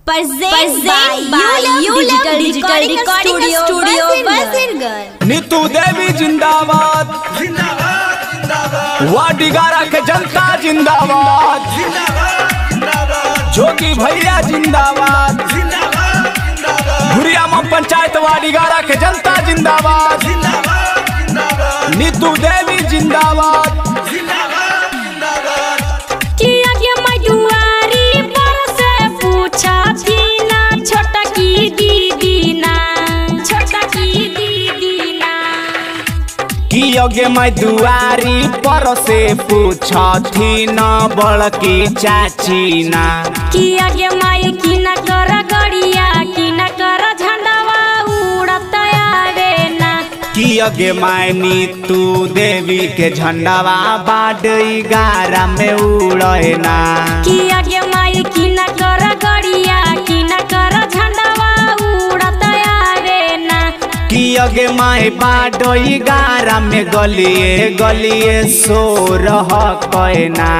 Present by You Digital Digital Recording Studio Basirgan. Neetu देवी जिंदाबाद वाडिगारा के जनता जिंदाबाद जोगी भैया जिंदाबाद भुरियामा पंचायत वाडिगारा के जनता जिंदाबाद नीतू देवी जिंदाबाद किया के मजुआरी पर से पूछा थी ना छोटा की दीदी ना छोटा की दीदी ना कि योगे मैं दुआरी पर से पूछी न बड़की चाची ना किया के माई की न कर गड़िया की न कर झंडावा उड़त आवे ना कि योगे मायनी तू देवी के झंडावा बाड गारा में उड़े ना किया के माई की न कर गड़िया की न कर झंडावा उड़त आवे ना कि योगे माई बाड गारा में गलिए गलिए सो रह कैना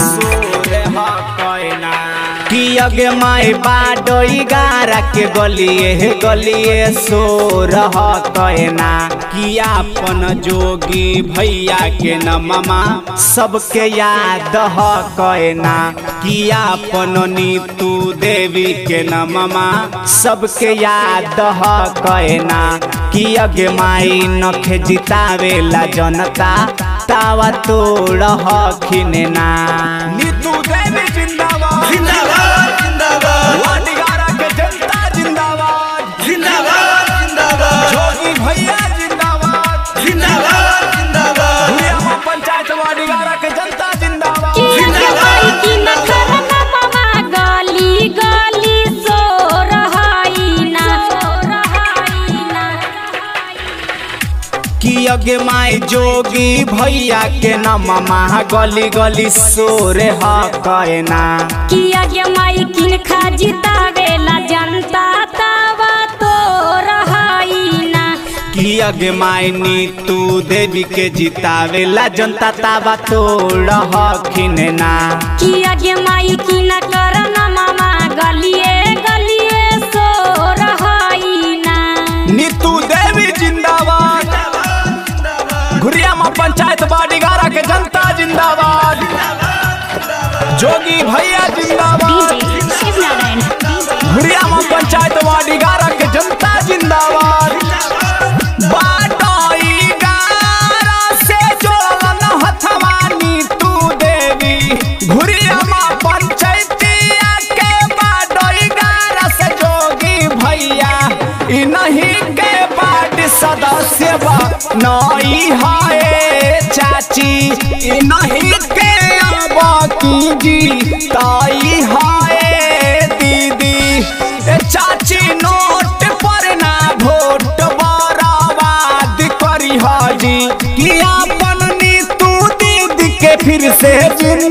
कि योगे माई बाड गारा के गलिए गलिए सो रह कैना कि आपन जोगी भैया के न मामा सबके याद ह कैना कि आपन नीतू देवी के न मामा सबके याद ह कैना कि अगे माई नखे जितावेला जनता तावा तोड़ हखिन ना नीतू देवी जिंदाबाद जिंदाबाद जिंदाबाद वाडिगारा के जनता जिंदाबाद जिंदाबाद जिंदाबाद जोगी भैया जिंदाबाद जिंदाबाद जिंदाबाद भुरियामा पंचायत वाडिगारा के जनता जिंदाबाद किया के माई की न कर मामा गली गली सो रहाई ना कि अगे माई जोगी भैया के न मामा गली गली सोरे ह कहना किया के माई किन खा जितावेला जनता तावा तो रहाई ना कि अगे माई नीतू देवी के जितावेला जनता ताबा तोड़ हखिन ना किया के माई की न कर ना मामा गलिए गलिए सो रहाई ना नीतू देवी जिंदाबाद घुरियामा पंचायत बाडीगारा के जनता जिंदाबाद जोगी भैया जिंदाबाद घुरियामा पंचायत वाडीगारा के जनता जिंदाबाद बाडोई गारा से जोड़लन हथवा नीतू देवी घुरियामा पंचायतिया के बाडोई गारा से जोगी भैया इ नहीं के बाड सदस्य बा नई हाय चाची इ नहीं के आबा की जी ताई हाय दीदी ए चाची नोट पर ना वोट बराबाद करी हाजी कि अपन नीतू दीदी के फिर से जिंदा